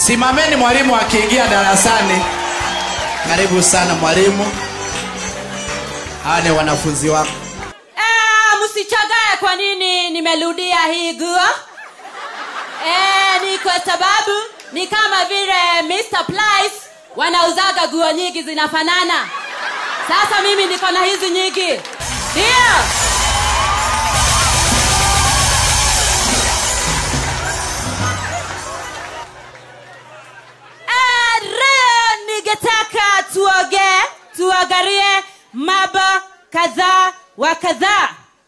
Simameni mwalimu akiingia darasani. Karibu sana mwalimu. Hawa ni wanafunzi wako. Ah, msichagae kwa nini nimerudia hii guo eh, ni kwa sababu ni kama vile Mr. Price wanauzaga guo nyingi zinafanana sasa mimi niko na hizi nyingi ndio Ah, leo ningetaka tuoge tuangalie mambo kadhaa wa kadhaa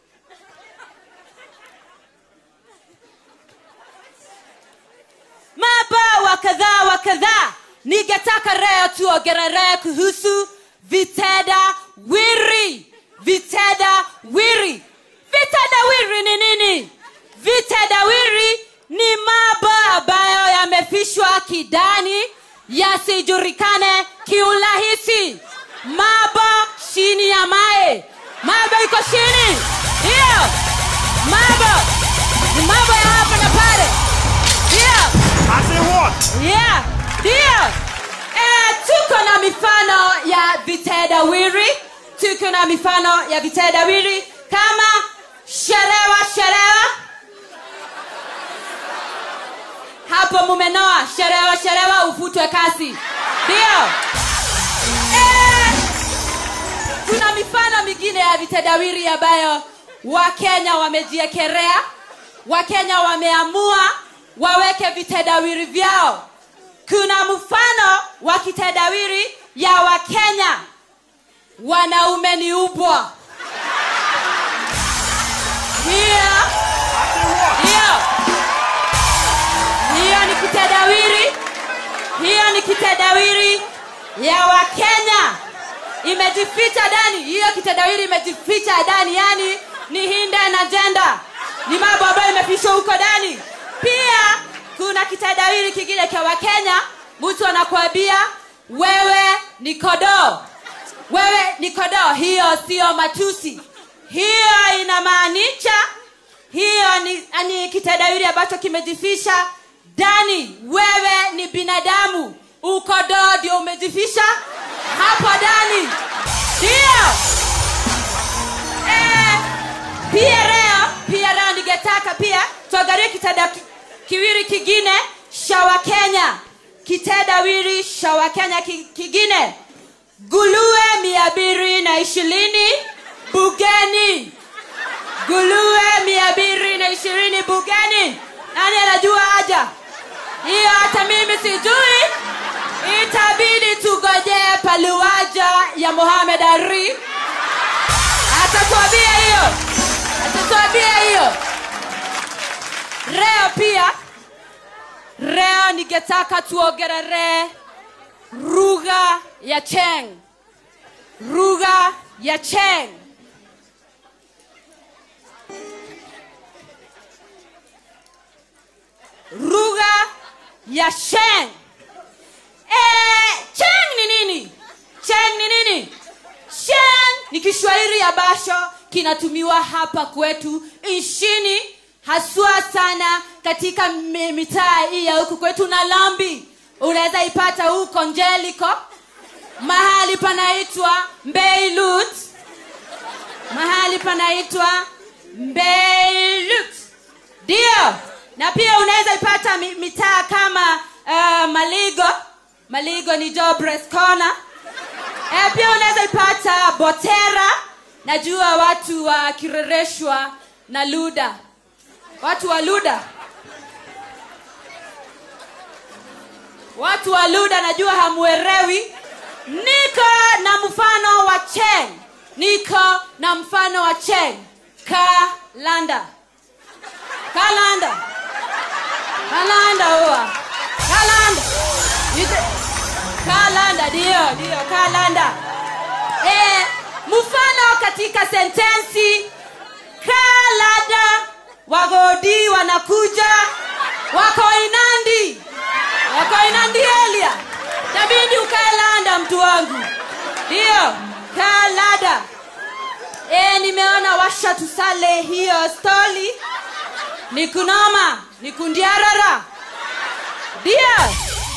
mambo wa kadhaa wa kadhaa ningetaka leo tuongelee kuhusu vitenda wiri vitenda wiri vitenda wiri ni nini vitenda wiri ni mambo ambayo yamefishwa kidani yasijulikane kiurahisi mambo chini ya mae mambo iko chini hiyo mambo ni mambo ya hapa na pale hiyo Yeah, ndio. Eh, tuko na mifano ya vitendawili, tuko na mifano ya vitendawili kama sherewa sherewa. Hapo mumenoa sherewa sherewa, ufutwe kasi. Ndio. Eh, kuna mifano mingine ya vitendawili ambayo Wakenya wamejiekelea, Wakenya wameamua waweke vitendawili vyao. Kuna mfano wa kitendawili ya Wakenya, wanaume ni ubwa. Hiyo hiyo hiyo ni kitendawili, hiyo ni kitendawili ya Wakenya, imejificha ndani. Hiyo kitendawili imejificha ndani, yani ni hinde na jenda, ni mambo ambayo imefichwa huko ndani. Pia kuna kitendawili kingine cha Wakenya, mtu anakuambia wewe ni kodoo, wewe ni kodoo. Hiyo sio matusi, hiyo inamaanisha hiyo ni, ni kitendawili ambacho kimejifisha ndani. Wewe ni binadamu, ukodoo ndio umejifisha hapo ndani, ndio eh, pia leo pia leo ningetaka pia tuangalie kitenda ki- kiwili kingine cha Wakenya, kitendawili cha Wakenya ki- kingine, guluwe mia mbili na ishirini bugeni, guluwe mia mbili na ishirini bugeni. Nani anajua haja hiyo? Hata mimi sijui, itabidi tugojee paluwaja ya Mohamed Ali atatuambia hiyo, atatuambia hiyo. Leo pia, leo ningetaka tuongelee lugha ya Cheng, lugha ya Cheng. lugha ya Sheng. Eh, Cheng ni nini? Cheng ni nini? Sheng ni Kiswahili ambacho kinatumiwa hapa kwetu nchini, haswa sana katika mi- mitaa hii ya huku kwetu na Lambi. Unaweza ipata huko Njeliko, mahali panaitwa Mbeilut, mahali panaitwa Mbeilut ndio na pia unaweza ipata mi- mitaa kama uh, maligo maligo ni Jobless corner eh, pia unaweza ipata botera najua watu wakirereshwa na luda watu wa luda watu wa luda najua hamuerewi niko na mfano wa cheng niko na mfano wa cheng kalanda kalanda kalanda huwa kalanda Yute- kalanda ndio ndio kalanda eh, mfano katika sentensi kalanda wagodi wanakuja wako inandi wako inandi elia tabidi ukalanda mtu wangu ndio kalada e, nimeona washa tusale hiyo stoli ni kunoma ni kundiarara ndio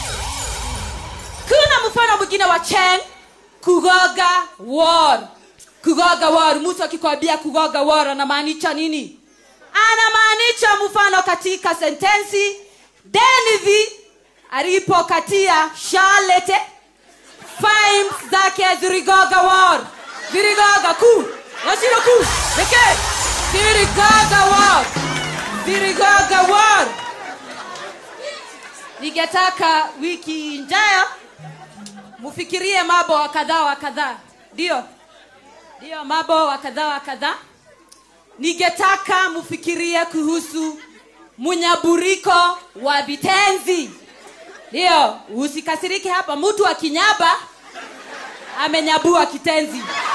mfano mwingine wa chen kugoga war kugoga war mtu akikwambia kugoga war anamaanisha nini anamaanisha mfano katika sentensi denivi alipokatia charlete fines zake ziligoga war ziligoga ku nashino ku pekee ziligoga war ziligoga war ningetaka wiki ijayo mufikirie mambo wa kadhaa wa kadhaa ndio ndio mambo wa kadhaa wa kadhaa ningetaka mufikirie kuhusu munyaburiko wa vitenzi ndio usikasirike hapa mtu akinyaba amenyabua kitenzi